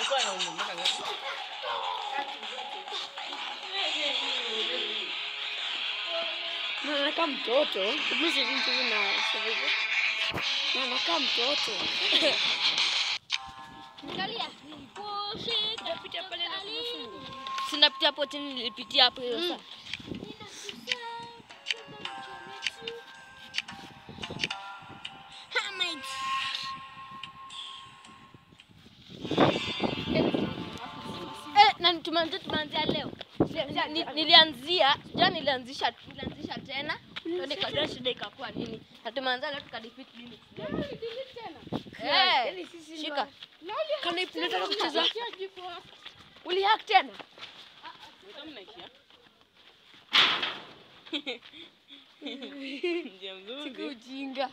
Ulikuwa na umri miaka ngapi? Na anakaa mtoto. Hebu sisi mchezo na sasa. Na anakaa mtoto. Angalia. Napita pale na kufungu. Sinapita hapo tena nilipitia hapo hiyo saa. Eh, na tumeanzia tumeanzia leo. Ni- ni- Nilianzia, jana nilianzisha nilianzisha tena. Ndio nikajua shida ikakuwa nini. Na tumeanza leo tukadefeat nini. Eh, shika. Kana ipi nataka kucheza. Ulihack tena? Kama nakia. Njia Siku mzuri. ujinga.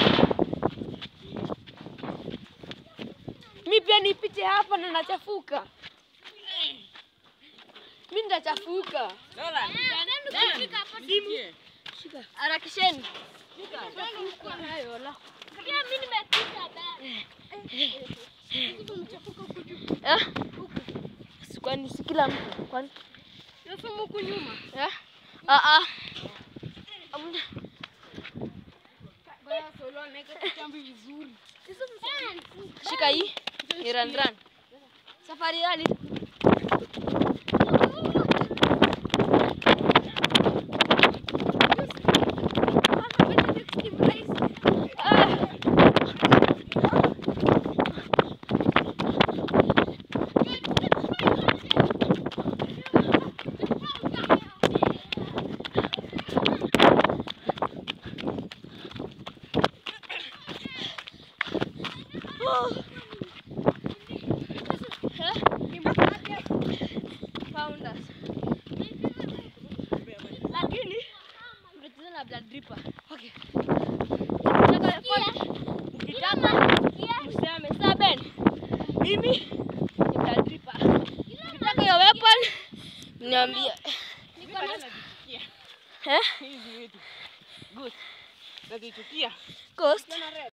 Mi pia nipite hapa na nachafuka. Mi nitachafuka. Lola. Simu. Shika. Harakisheni. Eh? Si Kwani si kila mtu? Kwani? Nasoma huku nyuma. Eh? Ah ah. Amna. Baya solo anaweka kitambi vizuri. Shika hii. Ni run run. Safari rally. Founders. Lakini tutacheza na blood dripper. Okay. Ukitaka weapon, ukitaka useme seven. Mimi ni blood dripper. Ukitaka hiyo weapon, niambie. Eh? Hizi wetu. Good. Nazichukia. Ghost.